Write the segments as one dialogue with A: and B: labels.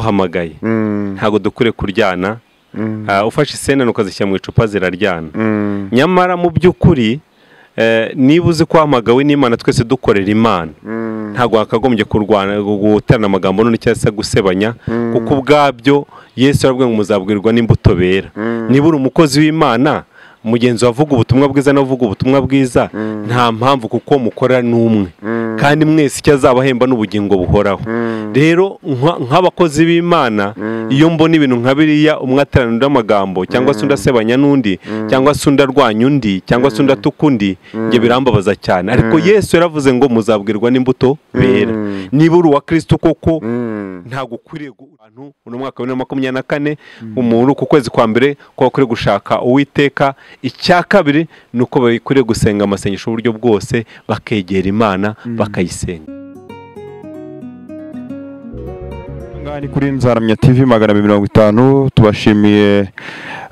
A: baguhamagaye ntabwo dukwiye kuryana Ah, ufashe isenani ukazishyira mu icupa ziraryana nyamara mu by'ukuri eh, niba uzi ko wahamagawe n'imana twese dukorera imana ntabwo wakagombye kurwana guterana amagambo none cyangwa se gusebanya kuko ubwabyo yesu yarabwiye ngo muzabwirwa n'imbuto bera niba uri umukozi w'imana mugenzi wavuga ubutumwa bwiza n'avuga ubutumwa bwiza nta mpamvu kuko mukorera n'umwe kandi mwese icyo azabahemba n'ubugingo buhoraho rero nka- nk'abakozi b'imana iyo mbona ibintu nka biriya umwe aterana undi amagambo cyangwa se undi asebanya n'undi cyangwa se undi arwanya undi cyangwa se undi atuka undi ibyo birambabaza cyane ariko yesu yaravuze ngo muzabwirwa n'imbuto bera niba uri uwa kirisito koko ntabwo ukwiriye gu- abantu uno mwaka wa bibiri na makumyabiri na kane umuntu ku kwezi kwa mbere ko akwiriye gushaka uwiteka icya kabiri ni uko bakwiriye gusenga amasengesho uburyo bwose bakegera imana bakayisenga
B: Aha ni kuri nzaramya TV magana abiri mirongo itanu tubashimiye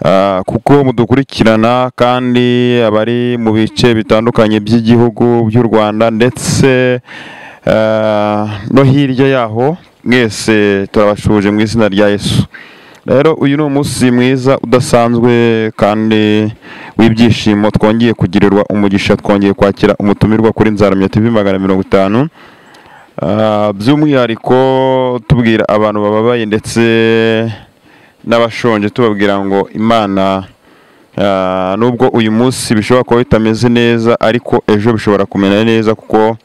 B: ah, kuko mudukurikirana kandi abari mu bice bitandukanye by'igihugu by'u Rwanda ndetse ah, no hirya yaho mwese turabashuje mu izina rya Yesu rero uyu ni umunsi mwiza udasanzwe kandi w'ibyishimo twongeye kugirirwa umugisha twongeye kwakira umutumirwa kuri nzaramya TV magana mirongo itanu Ah, by'umwihariko tubwira abantu bababaye ndetse n'abashonje tubabwira ngo imana ah, nubwo uyu munsi bishobora kuba bitameze neza ariko ejo bishobora kumera neza kuko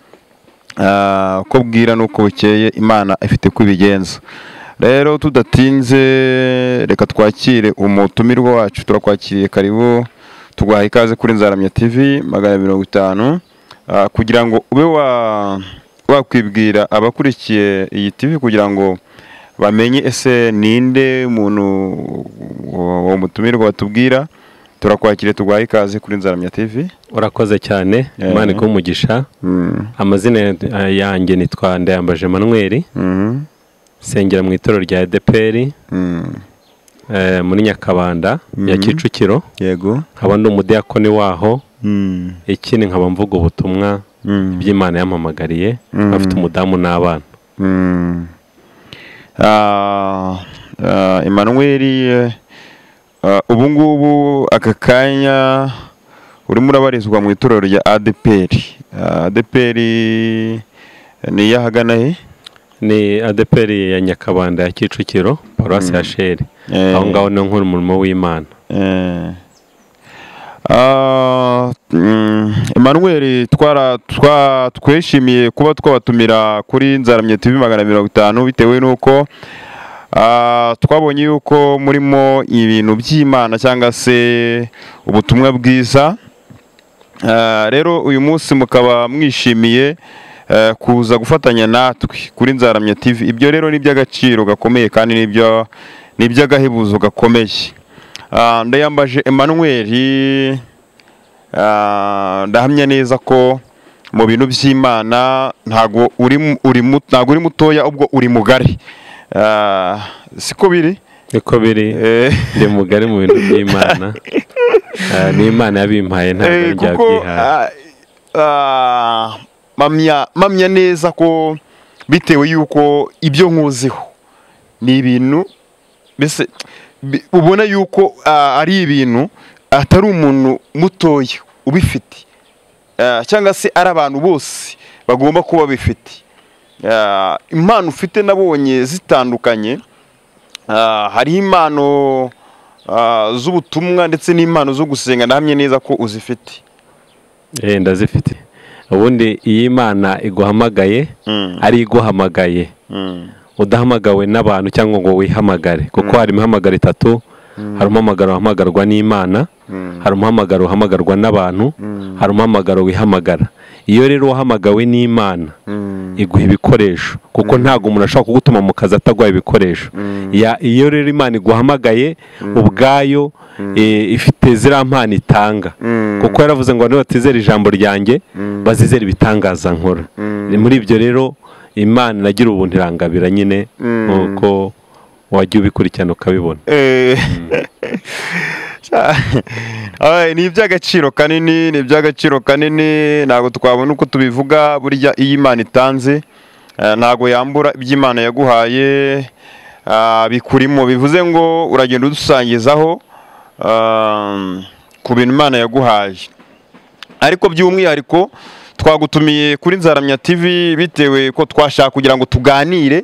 B: ah, uko bwira n'uko bukeye imana ifite uko ibigenza rero tudatinze reka twakire umutumirwa wacu turakwakiriye karibu tuguhaye ikaze kuri nzaramya tv magana abiri mirongo itanu Ah, kugira ngo ube wa- wakwibwira abakurikiye iyi tv kugira ngo bamenye ese ninde umuntu uwo uwo mutumirwa watubwira turakwakiriye tuguhaye ikaze kuri nzaramya tv
A: urakoze cyane
B: Yeah.
A: imana ikuhe umugisha
B: Mm,
A: amazina eh, yanjye nitwa ndayambaje manuel
B: mhm,
A: nsengera mu itorero rya edeperi
B: mm,
A: muri nyakabanda ya
B: Mhm.
A: kicukiro
B: yego
A: nkaba ndi umudiyakoni waho
B: Mm,
A: ikindi nkaba mvuga ubutumwa
B: mm,
A: by'imana yampamagariye
B: Mhm.
A: afite umudamu n'abana
B: mm. Ah, ah, emmanuel eh, ah, ubu ngubu aka kanya urimo urabarizwa mu itorero rya adpr Ah, adpr ni iy'ahagana he
A: ni adeperi ya nyakabanda ya kicukiro paruwasi ya sheri
B: Eh,
A: aho ngaho niho nkora umurimo w'imana
B: Eh. Ah, mm, Emmanuel twara twa- twishimiye kuba twabatumira kuri nzaramye TV magana mirongo itanu bitewe n'uko ah, twabonye yuko murimo ibintu by'Imana cyangwa se ubutumwa bwiza Ah, rero uyu munsi mukaba mwishimiye eh, kuza gufatanya natwe kuri nzaramya TV ibyo rero ni iby'agaciro gakomeye kandi nibyo ni iby'agahebuzo gakomeye Ah, ndayambaje Emmanuel ah, ndahamya neza ko mu bintu by'Imana ntago uri mu- uri mu- ntago uri mutoya ubwo uri mugari Ah, siko biri
A: niko biri
B: Eh,
A: ndi mugari mu bintu by'imana Ah, ni imana yabimpaye ntabwo
B: eh,
A: ari njya
B: kuko
A: byihaye
B: ah, ah, mpamya mpamya neza ko bitewe yuko ibyo nkuziho ni ibintu mbese bi- ubona yuko ah, ari ibintu atari umuntu mutoya ubifite Ah, cyangwa se ari abantu bose bagomba kuba bifite Ah, impano ufite nabonye zitandukanye Ah, hari impano ah, z'ubutumwa ndetse n'impano zo gusenga ndahamye neza ko uzifite
A: Eh, ndazifite ubundi iyo imana iguhamagaye
B: Mm,
A: ari iguhamagaye
B: mm,
A: udahamagawe n'abantu cyangwa ngo wihamagare kuko hari imihamagaro itatu hari umuhamagaro uhamagarwa n'imana
B: mm,
A: hari umuhamagaro uhamagarwa n'abantu
B: Mm.
A: hari umuhamagaro wihamagara iyo rero wahamagawe n'imana
B: mm,
A: iguha ibikoresho kuko ntabwo umuntu ashobora kugutuma mu kazi ataguhaye ibikoresho Ya- iyo rero imana iguhamagaye ubwayo eh, ifite ziriya mpano itanga
B: mm,
A: kuko yaravuze ngo abantu batizera ijambo ryanjye bazizera ibitangaza nkora
B: Mm.
A: Ni muri ibyo rero imana inagira ubuntu irangabira nyine
B: Mm.
A: nk'uko wajya ubikurikirana ukabibona
B: Eh, Ay, ni iby'agaciro kanini ni iby'agaciro kanini ntabwo twabona uko tubivuga burya iyo imana itanze eh, ntabwo yambura ibyo imana yaguhaye bikurimo bivuze ngo uragenda udusangizaho ku bintu imana yaguhaye ariko by'umwihariko twagutumiye kuri nzaramya tv bitewe ko twashaka kugira ngo tuganire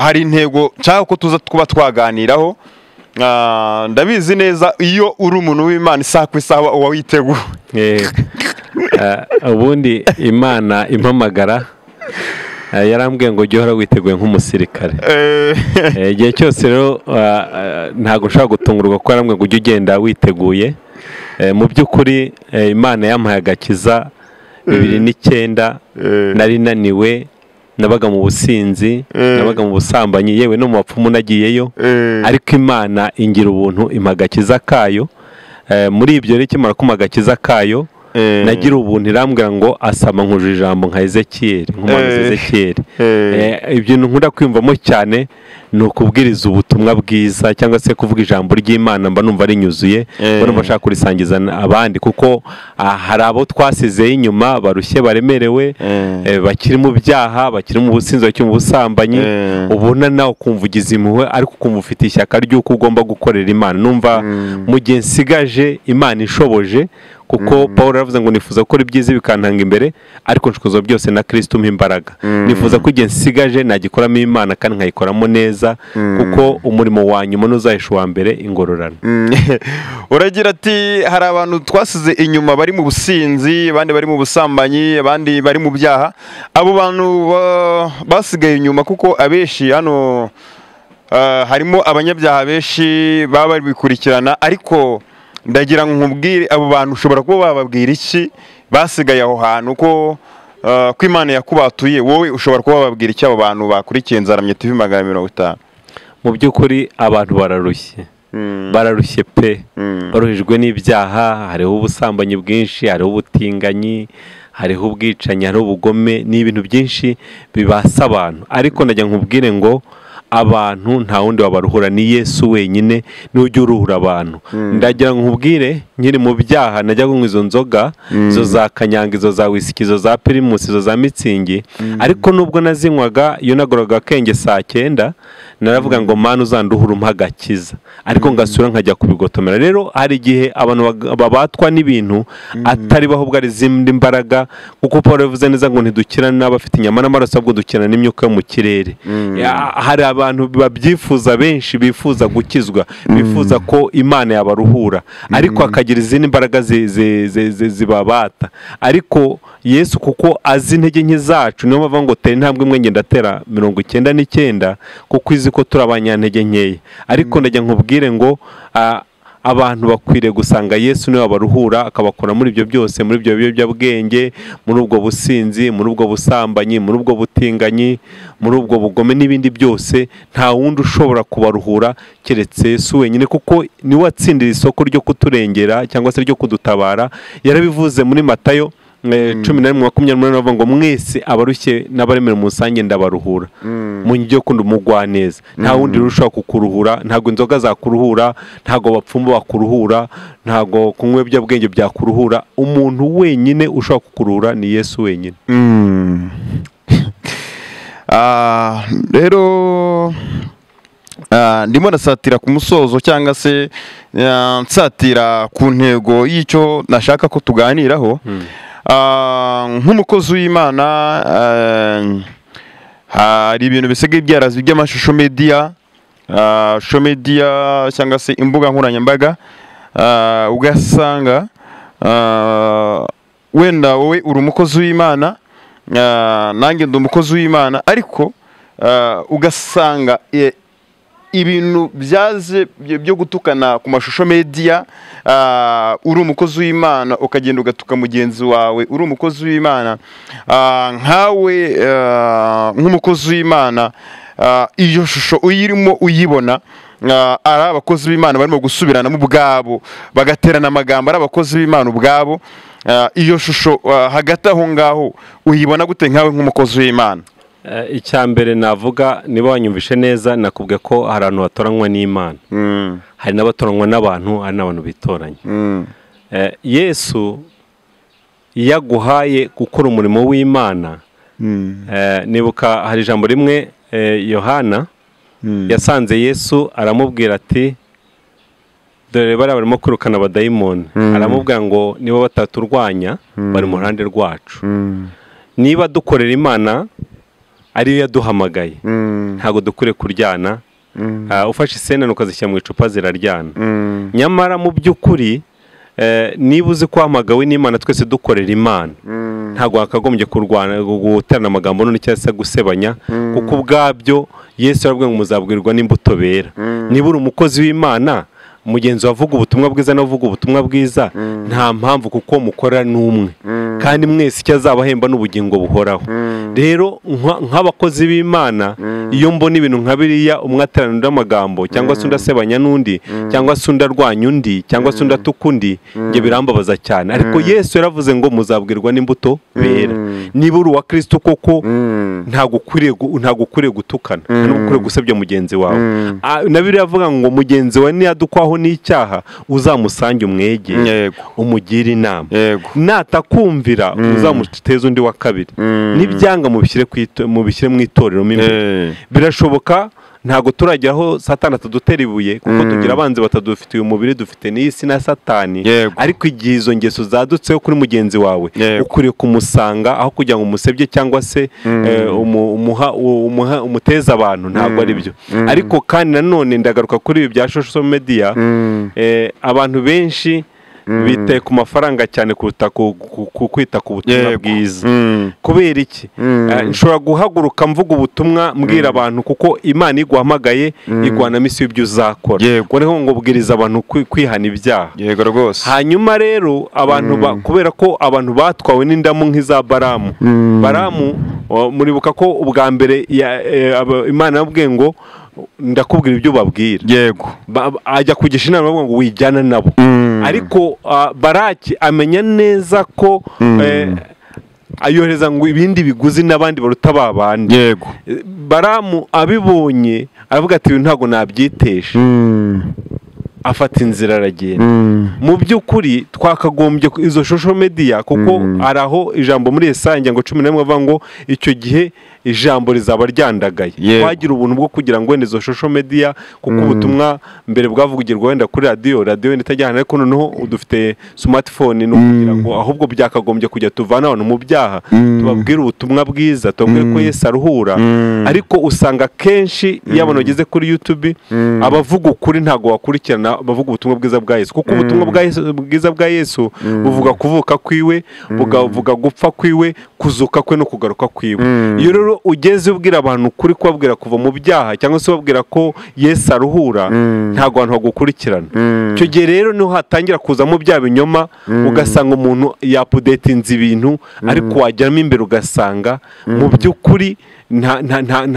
B: hari intego nshaka ko tuza kuba twaganiraho ndabizi neza iyo uri umuntu w'imana isaha ku isaha uba witeguye
A: ubundi imana impamagara yarambwiye ngo ujye uhora witeguye nk'umusirikare igihe cyose rero ntabwo ushobora gutungurwa ko yarambwiye ngo ujye ugenda witeguye mu by'ukuri imana yampaye agakiza bibiri n'icyenda nari naniwe nabaga mu businzi nabaga mu busambanyi yewe no mu bapfumu nagiyeyo ariko imana ingira ubuntu impagakiza kayo muri ibyo rero ikimara kumpa agakiza kayo nagira ubuntu irambwira ngo asaba nkuje ijambo nka ezekiyeri nk'umuhanzi ezekiyeri ibyo nkunda kwiyumvamo cyane ni ukubwiriza ubutumwa bwiza cyangwa se kuvuga ijambo ry'imana mba numva rinyuzuye mba numva ashaka kurisangiza abandi kuko hari abo twasizeho inyuma barushye baremerewe bakiri mu byaha bakiri mu businzi bakiri mu busambanyi ubona nawe ukumva ugize impuhwe ariko ukumva ufite ishyaka ry'uko ugomba gukorera imana numva mu gihe nsigaje imana ishoboje kuko paul yaravuze ngo nifuza gukora ibyiza bikantanga imbere ariko nshokozo byose na kirisiti umpa imbaraga nifuza ko igihe nsigaje nagikoramo imana kandi nkayikoramo neza kuko umurimo wa nyuma n'uzahisha uwa mbere ingororano
B: uragira ati hari abantu twasize inyuma bari mu businzi abandi bari mu busambanyi abandi bari mu byaha abo bantu basigaye inyuma kuko abenshi hano harimo abanyabyaha benshi baba bari bikurikirana ariko ndagira nkubwire abo bantu ushobora kuba bababwira iki basigaye aho hantu ko ko imana yakubatuye wowe ushobora kuba wababwira iki abo bantu bakurikiye nzaramye tuvi magana mirongo itanu
A: mu by'ukuri abantu bararushye bararushye pe baruhijwe n'ibyaha hariho ubusambanyi bwinshi hariho ubutinganyi hariho ubwicanyi hariho ubugome ni ibintu byinshi bibasa abantu ariko ndagira nkubwire ngo abantu nta wundi wabaruhura ni yesu wenyine n'ujya uruhura abantu ndagira nkubwire nkiri mu byaha najya kunywa izo nzoga izo za kanyanga izo za wisiki izo za pirimusi izo za mitsingi ariko nubwo nazinywaga iyo nagororaga akenge saa cyenda naravuga ngo mpande uzanduhura umpa agakiza ariko ngasura nkajya kubigotomera rero hari igihe abantu babatwa n'ibintu atari bahubwo ari izindi mbaraga kuko paul yavuze neza ngo ntidukirane n'abafite inyama n'amaraso ahubwo dukirana n'imyuka yo mu kirere hari abantu babyifuza benshi bifuza gukizwa bifuza ko imana yabaruhura ariko hakagira izindi mbaraga zibabata ariko yesu kuko azi intege nke zacu niyo mpamvu ngo tera intambwe imwe ngenda atera mirongo icyenda n'icyenda kuko izi ko turi abanyantege nkeya ariko ndajya nkubwire ngo abantu bakwiriye gusanga yesu niwe wabaruhura akabakora muri ibyo byose muri ibyo biyobyabwenge muri ubwo businzi muri ubwo busambanyi muri ubwo butinganyi muri ubwo bugome n'ibindi byose nta wundi ushobora kubaruhura keretse yesu wenyine kuko niwe watsindira isoko ryo kuturengera cyangwa se ryo kudutabara yarabivuze muri matayo cumi na rimwe makumyabiri n'umunani bavuga ngo mwese abarushye n'abaremera umusange ndabaruhura mu njyi yo kundi umugwa neza nta wundi urushaho kukuruhura ntabwo inzoga zakuruhura ntabwo bapfumba bakuruhura ntabwo kunywa ibiyobyabwenge byakuruhura umuntu wenyine ushobora kukuruhura ni yesu wenyine
B: rero ndimo ndasatira ku musozo cyangwa se nsatira ku ntego y'icyo nashaka ko tuganiraho nk'umukozi w'imana hari ibintu bisigaye byarazwi by'amashusho mediya shusho mediya cyangwa se imbuga nkoranyambaga ugasanga wenda wowe uri umukozi w'imana nanjye ndi umukozi w'imana ariko ugasanga ibintu byaze byo gutukana ku mashusho mediya uri umukozi w'imana ukagenda ugatuka mugenzi wawe uri umukozi w'imana nkawe nk'umukozi w'imana iyo shusho uyirimo uyibona ari abakozi b'imana barimo gusubirana mu bwabo bagaterana amagambo ari abakozi b'imana ubwabo iyo shusho hagati aho ngaho uyibona gute nkawe nk'umukozi w'imana
A: icya mbere navuga niba wanyumvishe neza nakubwe ko hari abantu batoranywa n'imana hari n'abatoranywa n'abantu hari n'abantu bitoranya yesu iyo aguhaye gukora umurimo w'imana nibuka hari ijambo rimwe yohana yasanze yesu aramubwira ati dore bariya barimo kwirukana abadayimoni aramubwira ngo niba bataturwanya bari mu ruhande rwacu niba dukorera imana ariyo yaduhamagaye ntabwo dukwiye kuryana ufashe isenani ukazishyira mu icupa ziraryana nyamara mu by'ukuri niba uzi ko hamagawe n'imana twese dukorera imana ntabwo hakagombye kurwana guterana amagambo none cyangwa se gusebanya kuko ubwabyo yesu yarabwiye ngo muzabwirwa n'imbuto bera niba uri umukozi w'imana mugenzi wavuga ubutumwa bwiza n'avuga ubutumwa bwiza nta mpamvu kuko mukora n'umwe kandi mwese icyo azabahemba n'ubugingo buhoraho rero nk'abakozi b'imana iyo mbona ibintu nka biriya umwe ateranira amagambo cyangwa se undi asebanya n'undi cyangwa se undi arwanya undi cyangwa se undi atuka undi ibyo birambabaza cyane ariko yesu yaravuze ngo muzabwirwa n'imbuto bera niba uri uwa kirisito koko ntabwo ukwiriye gutukana ntabwo ukwiriye gusebya mugenzi wawe na biriya avuga ngo mugenzi wawe niyadukwaho n'icyaha uzamusange umwege umugire inama natakumvira uzamuteze undi wa kabiri n'ibyanga mubishyire mu itorero mo imbere birashoboka ntabwo turagera aho satani atadutera ibuye kuko tugira abanzi batadufitiye umubiri dufite n'isi na satani ariko igihe izo ngeso zadutseho kuri mugenzi wawe ukwiriye kumusanga aho kugira ngo umusebye cyangwa se umuteze abantu ntabwo ari byo ariko kandi nanone ndagaruka kuri ibi bya shosho mediya abantu benshi bitaye ku mafaranga cyane kuruta ku kwita ku butumwa bwiza kubera iki nshobora guhaguruka mvuga ubutumwa mbwira abantu kuko imana iguhamagaye igwana misi y'ibyo uzakora noneho ngo bwiriza abantu kwihana ibyaha
B: yego rwose
A: hanyuma rero abantu kubera ko abantu batwawe n'indamu nk'iza baramu baramu muribuka ko ubwa mbere imana yabwiye ngo ndakubwira ibyo ubabwira
B: yego
A: ajya kugisha inama ngo wijyana nabo ariko baraki amenya neza ko ayohereza ngo ibindi biguzi n'abandi baruta ba bandi
B: yego
A: baramu abibonye aravuga ati ibi ntabwo nabyitesha afata inzira aragenda mu by'ukuri twakagombye izo shusho mediya kuko hari aho ijambo muri esange ngo cumi n'imwe bavuga ngo icyo gihe ijambo rizaba ryandagaye twagira ubuntu bwo kugira ngo wenda izo shusho mediya kuko ubutumwa mbere bwavugirwa wenda kuri radiyo radiyo wenda itajyana ariko noneho dufite smartphone ni ukugira ngo ahubwo byakagombye kujya tuvana abantu mu byaha tubabwire ubutumwa bwiza tubabwire ko yesi aruhura ariko usanga kenshi iyo abantu bageze kuri yutube abavuga ukuri ntabwo wakurikirana bavuga ubutumwa bwiza bwa yesu kuko ubutumwa bwiza bwa yesu buvuga kuvuka kwiwe bukavuga gupfa kwiwe kuzuka kwe no kugaruka kwiwe iyo rero ugeze ubwira abantu kuri kubabwira kuva mu byaha cyangwa se ubabwira ko yesu aruhura ntabwo abantu bagukurikirana icyo gihe rero niho hatangira kuzamo bya binyoma ugasanga umuntu yapudetinze ibintu ariko wajyamo imbere ugasanga mu by'ukuri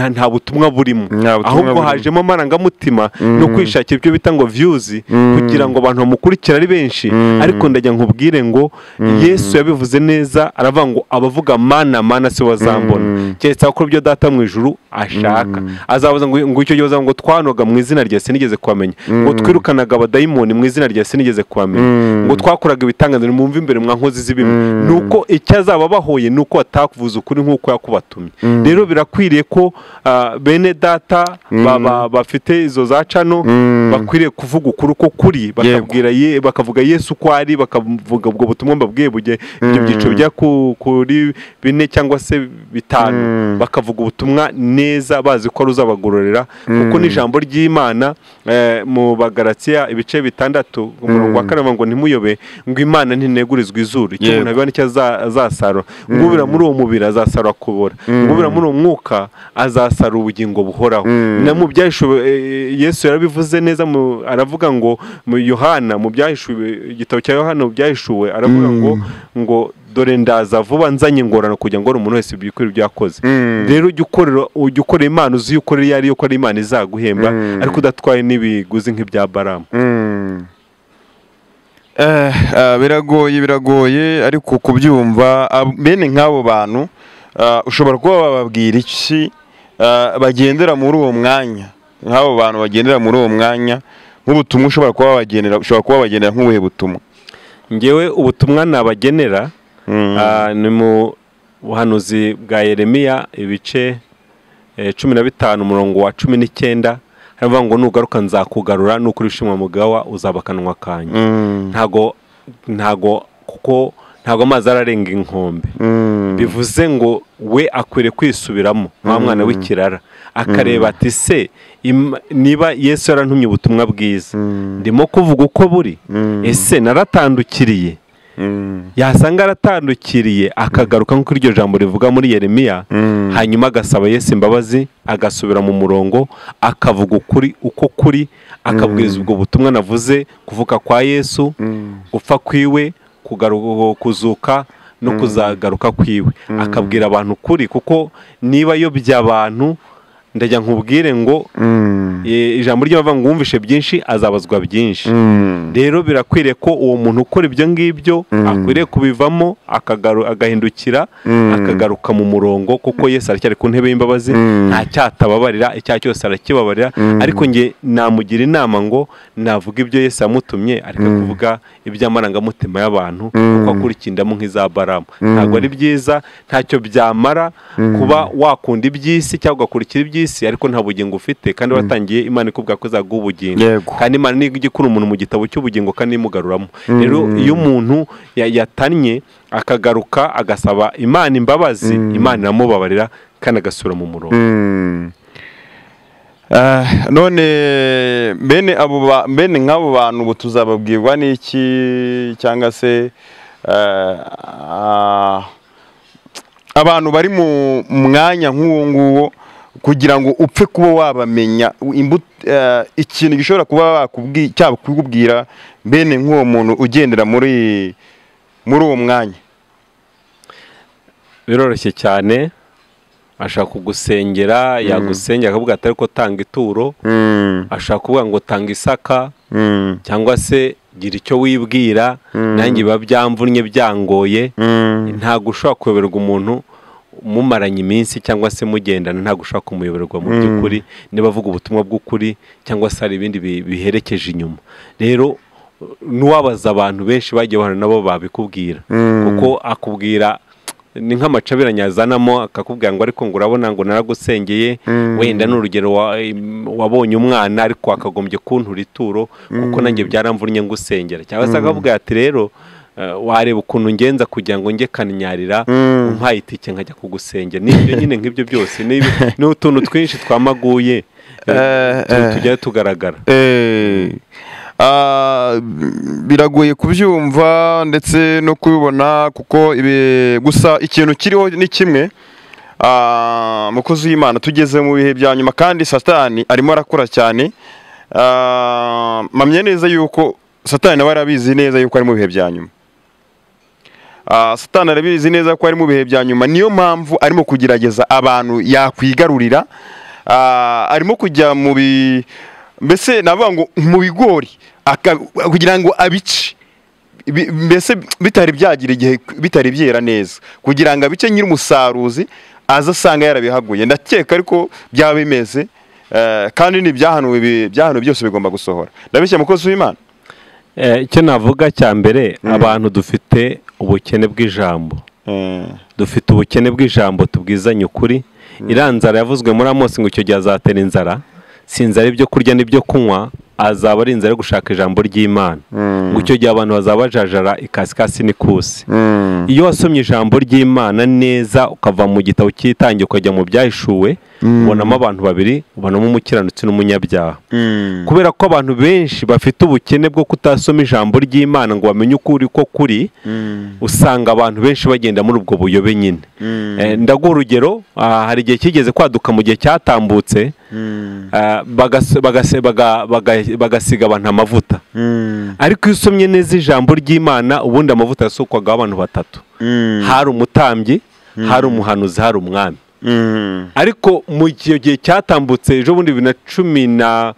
A: nta butumwa burimo ahubwo hajemo amarangamutima no kwishakira ibyo bita ngo viyuzi kugira ngo abantu bamukurikire ari benshi ariko ndajya nkubwire ngo yesu yabivuze neza aravuga ngo abavuga mana mana si wazambona keretse ko ibyo data mu ijuru ashaka azabuza ngo icyo gihe ngo twanoga mu izina rya sinigeze kuhamenya ngo twirukanaga abadayimoni mu izina rya sinigeze kuhamenya ngo twakoraga ibitangazo mwumve imbere mwa nkozi z'ibimwe ni uko icyo azaba abahoye ni uko batakuvuza ukuri nk'uko yakubatumye rero birakwiriye ko bene data bafite izo za cano bakwiriye kuvuga ukuri uko kuri bakavuga yesu uko ari bakavuga ubwo butumwa mbabwiye bugiye ibyo byiciro bijya kuri bine cyangwa se bitanu bakavuga ubutumwa neza bazi ko ari uzabagororera kuko n'ijambo ry'imana mu bagaratsiya ibice bitandatu umurongo wa kane ngo ntimuyobe ngo imana ntinegurizwe izuru icyo umuntu abibona icyo azasarura ngo ubira muri uwo mubiri azasarura kubora ngo ubira muri uwo mwuka azasara ubugingo buhoraho na mu byahishuwe yesu yarabivuze neza aravuga ngo mu yohana mu byahishuwe igitabo cya yohana mu byahishuwe aravuga ngo ngo dore ndaza vuba nzanye ingorane kugira ngo umuntu wese byikorere ibyo yakoze rero ujya ukorera imana uzi iyo ukorera iyo ariyo ko ari imana izaguhemba ariko udatwaye n'ibiguzi nk'ibya baramu
B: biragoye biragoye ariko kubyumva bene nk'abo bantu ushobora kuba wababwira iki bagendera muri uwo mwanya nk'abo bantu bagendera muri uwo mwanya nk'ubutumwa ushobora kuba wabagenera ushobora kuba wabagenera nk'ubuhe butumwa
A: ngewe ubutumwa nabagenera ni mu buhanuzi bwa yeremiya ibice cumi na bitanu umurongo wa cumi n'icyenda haravuga ngo nugaruka nzakugarura nukuri ushimwa mugawa uzaba akanwa kanyu ntago ntago kuko ntabwo amazi ararenga inkombe bivuze ngo we akwiriye kwisubiramo nta mwana w'ikirara akareba ati se niba yesu yarantumye ubutumwa bwiza ndimo kuvuga uko buri ese naratandukiriye yasanga aratandukiriye akagaruka nk'uko iryo jambo rivuga muri yeremiya hanyuma agasaba yesu imbabazi agasubira mu murongo akavuga ukuri uko kuri akabwiriza ubwo butumwa navuze kuvuka kwa yesu gupfa kwiwe kuzuka no kuzagaruka kwiwe akabwira abantu ukuri kuko niba ayobya abantu ndajya nkubwire ngo ijambo ry'abava ngo wumvishe byinshi azabazwa byinshi rero birakwiriye ko uwo muntu ukora ibyo ngibyo akwiriye kubivamo agahindukira akagaruka mu murongo kuko yesi aracyari ku ntebe y'imbabazi ntacyatababarira icyaha cyose arakibabarira ariko nge namugira inama ngo navuga ibyo yesi yamutumye ariko kuvuga iby'amarangamutima y'abantu kuko akurikindamo nk'izabaramu ntabwo ari byiza ntacyo byamara kuba wakunda iby'isi cyangwa ugakurikira iby'isi ariko nta bugingo ufite kandi watangiye imana ikubwira ko izaguha ubugingo kandi imana niyo ijya ikura umuntu mu gitabo cy'ubugingo kandi imugaruramo rero iyo umuntu yatannye akagaruka agasaba imana imbabazi imana iramubabarira kandi agasura mu murongo
B: none bene nk'abo bantu ubu tuzababwirwa n'iki cyangwa se abantu bari mu mwanya nk'uwo nguwo kugira ngo upfe kuba wabamenya ikintu gishobora kuba cyakubwira bene nk'uwo muntu ugendera muri muri uwo mwanya
A: biroroshye cyane ashaka kugusengera yagusengera akavuga atari ko tanga ituro ashaka kuvuga ngo tanga isaka cyangwa se gira icyo wibwira nanjye biba byamvunnye byangoye ntabwo ushobora kuyoberwa umuntu mumaranye iminsi cyangwa se mugendana ntabwo ushobora kumuyoborerwa mu by'ukuri niba avuga ubutumwa bw'ukuri cyangwa se hari ibindi biherekeje inyuma rero n'uwabaza abantu benshi bagiye bahura nabo babikubwira kuko akubwira ni nk'amacabiranye yazanamo akakubwira ngo ariko ngo urabona ngo naragusengeye wenda ni urugero wabonye umwana ariko wakagombye kuntura ituro kuko nanjye byaramvunnye ngusengera cyangwa se akakubwira ati rero wareba ukuntu ngenza kugira ngo njye kanyarira umpaye itike nkajya kugusengera n'ibyo nyine nk'ibyo byose ni utuntu twinshi twamaguye tujya tugaragara
B: biragoye kubyumva ndetse no kubibona kuko gusa ikintu kiriho ni kimwe umukozi w'imana tugeze mu bihe bya nyuma kandi satani arimo arakora cyane mpamya neza yuko satani nawe arabizi neza yuko ari mu bihe bya nyuma satani arabizi neza ko ari mu bihe bya nyuma niyo mpamvu arimo kugerageza abantu yakwigarurira arimo kujya mu bi mbese navuga ngo mu bigori kugira ngo abice mbese bitari byagira igihe bitari byera neza kugira ngo abice nyir'umusaruzi aza asanga yarabihaguye ndakeka ariko byaba bimeze kandi n'ibyahanuwe byose bigomba gusohora ndabishya mukozi w'imana
A: icyo navuga cya mbere abantu dufite ubukene bw'ijambo dufite ubukene bw'ijambo tubwizanye ukuri iriya nzara yavuzwe muri amosi ngo icyo gihe azatera inzara si inzara ibyo kurya n'ibyo kunywa azaba ari inzara yo gushaka ijambo ry'imana ngo icyo gihe abantu bazaba bajajara ikasikasi n'ikusi iyo wasomye ijambo ry'imana neza ukava mu gitabo cy'itangiye ukajya mu byahishuwe ubonamo abantu babiri ubonamo umukiranutsi n'umunyabyaha kubera ko abantu benshi bafite ubukene bwo kutasoma ijambo ry'imana ngo bamenye ukuri ko kuri usanga abantu benshi bagenda muri ubwo buyobe nyine ndaguha urugero hari igihe kigeze kwaduka mu gihe cyatambutse bagasiga abantu amavuta ariko iyo usomye neza ijambo ry'imana ubundi amavuta yasukwagaho abantu batatu hari umutambyi hari umuhanuzi hari umwami ariko mu gihe cyatambutse ejo bundi bibiri na cumi na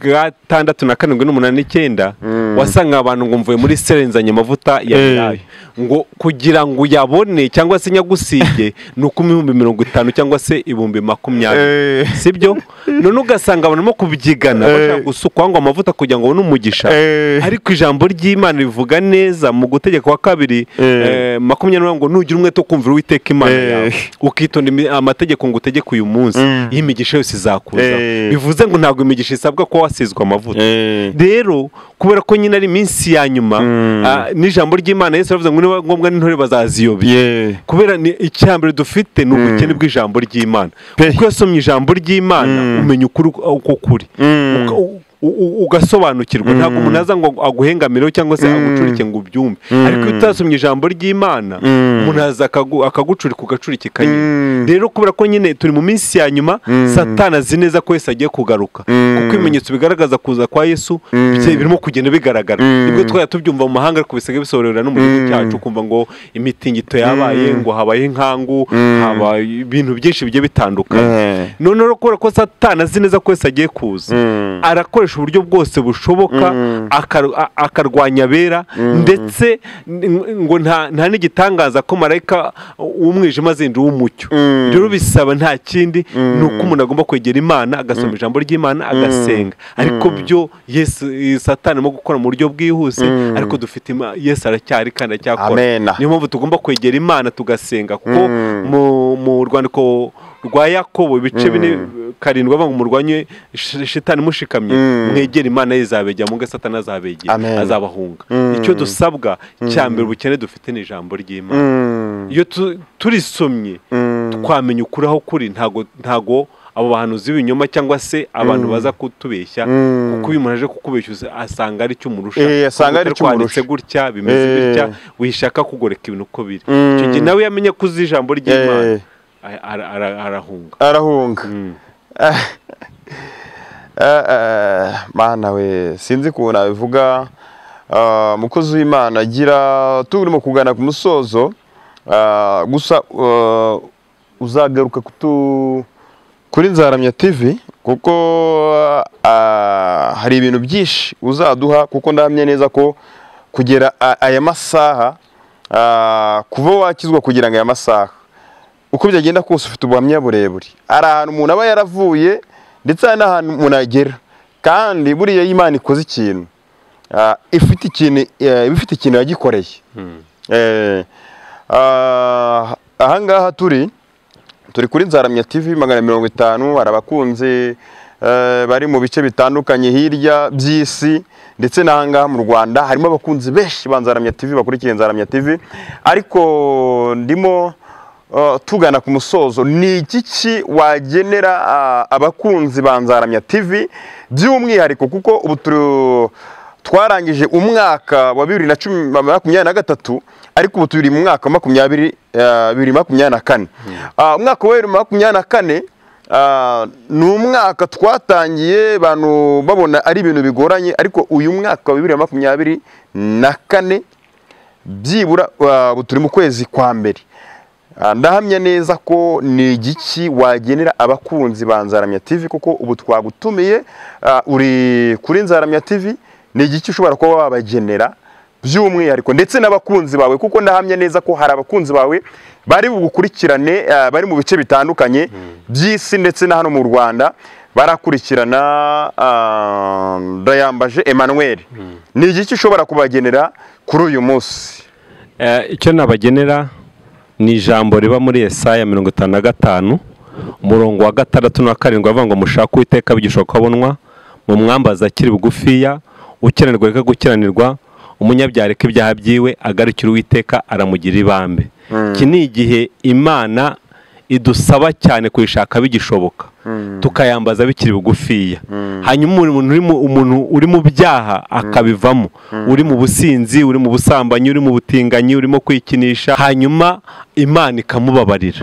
A: gatandatu na karindwi n'umunani n'icyenda wasanga abantu ngo mvuye muri serenzanye amavuta ya
B: Eh.
A: Elayo ngo kugira ngo uyabone cyangwa se nyagusige ni uko ibihumbi mirongo itanu cyangwa se ibihumbi makumyabiri
B: Eh.
A: sibyo none ugasanga abantu barimo kubyigana
B: Eh.
A: bashaka gusukwa ngo amavuta kugira ngo babone umugisha
B: Eh.
A: ariko ijambo ry'imana rivuga neza mu gutegeka wa kabiri
B: Eh.
A: eh, makumyabiri n'umunani ngo nugira umwete wo kumvira uwiteka imana
B: Eh.
A: yawe ukitonda imi- amategeko ngo utegeke uyu munsi
B: Mm.
A: iyo imigisha yose izakuza
B: Eh.
A: bivuze ngo ntabwo imigisha isabwa ko wasizwa amavuta
B: Eh.
A: rero kubera ko nyine ari iminsi ya nyuma
B: Mm.
A: ah, n'ijamamo ry'imana yesu aravuze ngo niba ngombwa n'intore bazaziyobya
B: Yeah.
A: kubera ni icyambere dufite ni ubukene bw'ijambo ry'imana
B: Pe.
A: kuko iyo usomye ijambo ry'imana
B: Mm.
A: umenya ukuri uko kuri
B: Mm.
A: Uka- u- u- ugasobanukirwa ntabwo umuntu aza ngo aguhengamireho cyangwa se agucurike ngo ubyumve ariko iyo utasomye ijambo ry'imana
B: Mm.
A: umuntu aza akagu- akagucurika ugacurikika
B: Mm.
A: nyine rero kubera ko nyine turi mu minsi ya nyuma satana azi neza ko yesu agiye kugaruka
B: Mm.
A: kuko ibimenyetso bigaragaza kuza kwa yesu bigiye birimo kugenda bigaragara
B: Mm.
A: nibwo twari tubyumva mu mahanga ariko bisigaye bisobanurira no mu gihugu
B: Mm.
A: cyacu kumva ngo imitingito yabaye ngo habaye inkangu habaye ibintu byinshi bigiye bitandukanye
B: Eh.
A: noneho rero kubera ko satana azi neza ko yesu agiye kuza
B: Mm.
A: arakoresha uburyo bwose bushoboka akar- a- akarwanya abera ndetse n- ngo nta nta n'igitangaza ko marayika w'umwijima azinjira uw'umucyo
B: Mm.
A: rero bisaba nta kindi ni uko umuntu agomba kwegera imana agasoma ijambo ry'imana agasenga ariko byo yesu satani arimo gukora mu buryo bwihuse ariko dufite Ima- yesu aracyari kandi aracyakora
B: Amena.
A: niyo mpamvu tugomba kwegera imana tugasenga kuko mu- mu rwandiko rwa yakobo ibice bine karindwi avuga ngo murwanye shi- shitani mushikamye mwegere imana ye izabegera mubwo satani azabegera
B: Amen.
A: azabahunga icyo dusabwa cya mbere ubukene dufite ni ijambo ry'imana
B: Mm.
A: iyo tu- turisomye twamenya ukuri aho kuri ntago ntago abo bahanuzi b'ibinyoma cyangwa se abantu baza kutubeshya kuko uyu muntu aje kukubeshya asanga ari cyo umurusha
B: Eh, asanga ari
A: Kuko
B: cyo
A: twanditse
B: umurusha.
A: gutya bimeze
B: Eh.
A: gutya wishaka kugoreka ibintu uko biri icyo gihe nawe iyo amenye ko uzi ijambo ry'imana
B: Eh.
A: a- ara- ara- arahunga
B: arahunga
A: Mm.
B: Ah. Ah, ah, mana we sinzi ukuntu nabivuga Ah, umukozi w'imana agira turimo kugana ku musozo Ah, gusa ah, uzagaruka kutu kuri nzaramya tv kuko ah, hari ibintu byinshi uzaduha kuko ndahamya neza ko kugera a- aya masaha ah, kuba wakizwa kugira ngo aya masaha uko byagenda kose ufite ubuhamya burebure hari ahantu umuntu aba yaravuye ndetse hari n'ahantu umuntu agera kandi buriya iyo imana ikoze ikintu ah, ifite ikintu eh, iba ifite ikintu yagikoreye Eh, ah, ahangaha turi turi kuri nzaramya tv magana mirongo itanu hari abakunzi eh, bari mu bice bitandukanye hirya by'isi ndetse n'ahangaha mu rwanda harimo abakunzi benshi ba nzaramya tv bakurikiye nzaramya tv ariko ndimo Uh, tugana ku musozo ni iki ki wagenera uh, abakunzi ba nzaramya tv by'umwihariko kuko ubu turi- twarangije umwaka wa bibiri na cumi makumyabiri na gatatu ariko ubu turi mu mwaka wa makumyabiri uh, bibiri makumyabiri na kane Uh, umwaka wa bibiri makumyabiri na kane uh, ni umwaka twatangiye abantu babona ari ibintu bigoranye ariko uyu mwaka wa bibiri na makumyabiri na kane byibura uh, ubu turi mu kwezi kwa mbere Ah, ndahamya neza ko ni igiki wagenera abakunzi ba nzaramya tv kuko ubu twagutumiye ah, uri kuri nzaramya tv ni igiki ushobora kuba wabagenera by'umwihariko ndetse n'abakunzi bawe kuko ndahamya neza ko hari abakunzi bawe bari bugukurikirane ah, bari mu bice bitandukanye by'isi ndetse na hano mu rwanda barakurikirana ah, ndayambaje emmanuel ni igiki ushobora kubagenera kuri uyu munsi
A: Eh, icyo nabagenera ni ijambo riba muri Yesaya mirongo itanu na gatanu umurongo wa gatandatu na karindwi avuga ngo mushake uwiteka bigishoboka abonwa mu mwambaza akiri bugufiya ukenerwa reka gukiranirwa umunyabyaha reka ibyaha byiwe agarukira uwiteka aramugira ibambe iki ni igihe imana idusaba cyane kuyishaka bigishoboka tukayambaza bikiri bugufiya hanyuma umuntu uri mu- umuntu uri mu byaha akabivamo uri mu businzi uri mu busambanyi uri mu butinganyi urimo kwikinisha hanyuma imana ikamubabarira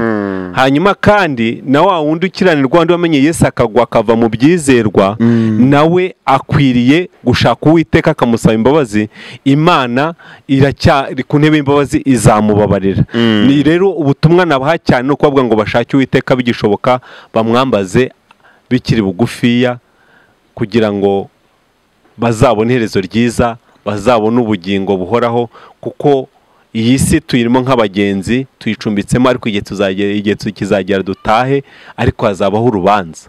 A: hanyuma kandi na wa wundi ukiranirwa wandi wamenye yesu akagwa akava mu byizerwa nawe akwiriye gushaka uwiteka akamusaba imbabazi imana iracyari ku ntebe y'imbabazi izamubabarira ni rero ubutumwa nabaha cyane ni ukuvuga ngo bashake uwiteka bigishoboka bamwambaze bikiri bugufiya kugira ngo bazabone iherezo ryiza bazabone ubugingo buhoraho kuko iyi si tuyirimo nk'abagenzi tuyicumbitsemo ariko igihe tuzagera igihe kizagera dutahe ariko hazabaho urubanza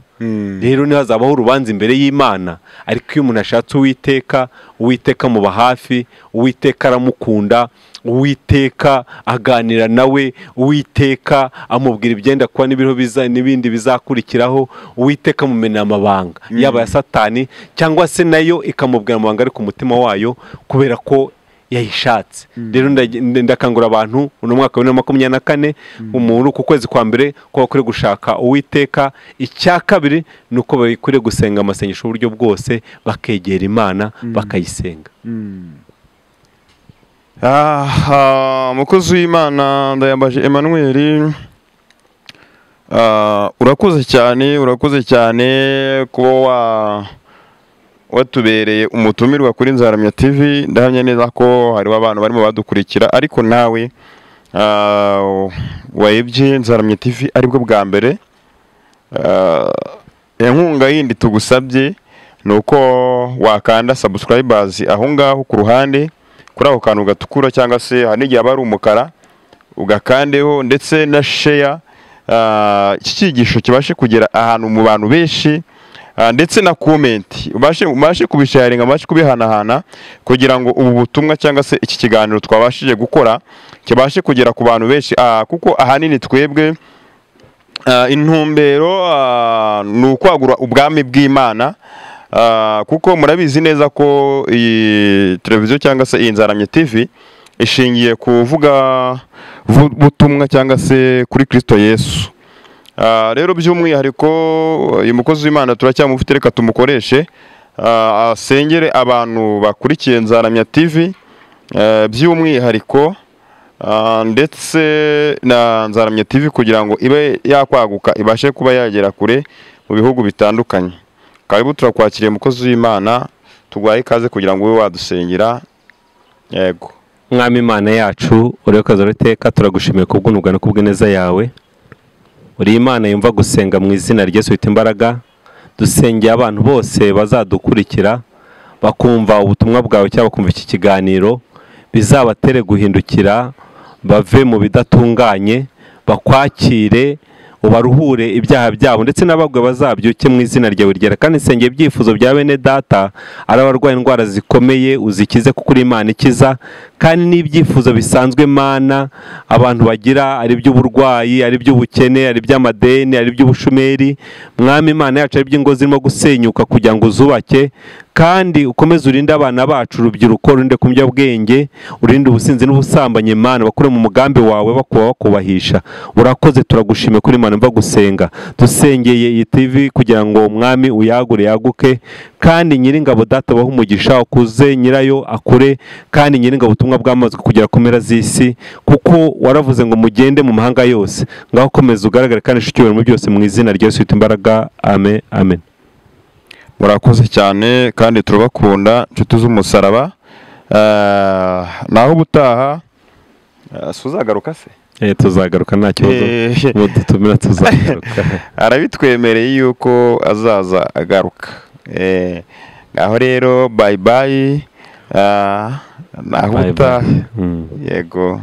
A: rero niho hazabaho urubanza imbere y'imana ariko iyo umuntu ashatse uwiteka uwiteka muba hafi uwiteka aramukunda uwiteka aganira nawe uwiteka amubwira ibyenda kuba n'ibiriho n'ibindi bizakurikiraho uwiteka amumena amabanga yaba ya satani cyangwa se nayo ikamubwira amabanga ari ku mutima wayo kubera ko yayishatse rero ndakangura abantu uno mwaka wa bibiri na makumyabiri na kane umuntu ku kwezi kwa mbere ko bakwiriye gushaka uwiteka icya kabiri ni uko bakwiriye gusenga amasengesho uburyo bwose bakegera imana bakayisenga
B: umukozi w'imana ndayambaje Emmanuel urakuze cyane urakuze cyane kuba wa watubereye umutumirwa kuri nzaramya TV ndahamya neza ko hariho abantu barimo badukurikira ariko nawe wayibye nzaramya TV aribwo bwa mbere inkunga yindi tugusabye ni uko wakanda sabusikarayibazi aho ngaho ku ruhande kuri ako kantu gatukura cyangwa se hari n'igihe aba ari umukara ugakandeho ndetse na sheya iki cyigisho kibashe kugera ahantu mu bantu benshi ndetse na komenti ubashe kubisharinga ubashe kubihanahana kugira ngo ubu butumwa cyangwa se iki kiganiro twabashije gukora kibashe kugera ku bantu benshi kuko ahanini twebwe intumbero ni ukwagura ubwami bw'imana kuko murabizi neza ko iyi televiziyo cyangwa se iyi nzaramye tivi ishingiye ku kuvuga butumwa cyangwa se kuri kirisito yesu rero by'umwihariko uyu mukozi w'imana turacyamufite reka tumukoreshe asengere abantu bakurikiye nzaramya tivi by'umwihariko ndetse na nzaramya tivi kugira ngo ibe yakwaguka ibashe kuba yagera kure mu bihugu bitandukanye karibu turakwakiriye umukozi w'imana tuguhaye ikaze kugira ngo ube wadusengera yego
A: mwami imana yacu urebe uruteka turagushimiye kubw'unugano kubw'ineza yawe uri imana yumva gusenga mu izina ry'esu bita imbaraga dusengeye abantu bose bazadukurikira bakumva ubutumwa bwawe cyangwa bakumva iki kiganiro bizabatere guhindukira bave mu bidatunganye bakwakire ubaruhure ibyaha byabo ndetse n'abagwe bazabyuke mu izina ryawe ryera kandi nsengeye ibyifuzo bya bene data ari abarwaye indwara zikomeye uzikize kuko uri imana ikiza kandi n'ibyifuzo bisanzwe mana abantu bagira ari iby'uburwayi ari iby'ubukene ari iby'amadeni ari iby'ubushomeri mwami imana yacu ari iby'ingo zirimo gusenyuka kugira ngo uzubake kandi ukomeze urinde abana bacu urubyiruko urinde kunywa bwenge urinde ubusinzi n'ubusambanyi imana bakure mu mugambi wawe bakuba bakubahisha urakoze turagushime kuri imana mva gusenga dusengeye iyi tivi kugira ngo umwami uyagure yaguke kandi nyiringabo data baho umugisha ukuze nyirayo akure kandi nyiringabo ubutumwa bwamaze kugera ku mpera z'isi kuko waravuze ngo mugende mu mahanga yose ngaho ukomeze ugaragare kandi icyubahiro mu byose mu izina ryose ufite imbaraga amen amen
B: murakoze cyane kandi turabakunda inshuti z'umusaraba naho ubutaha suzagaruka se
A: tuzagaruka nta kibazo mudutumira tuzagaruka
B: arabitwemereye yuko azaza agaruka aho rero bayi bayi naho ubutaha yego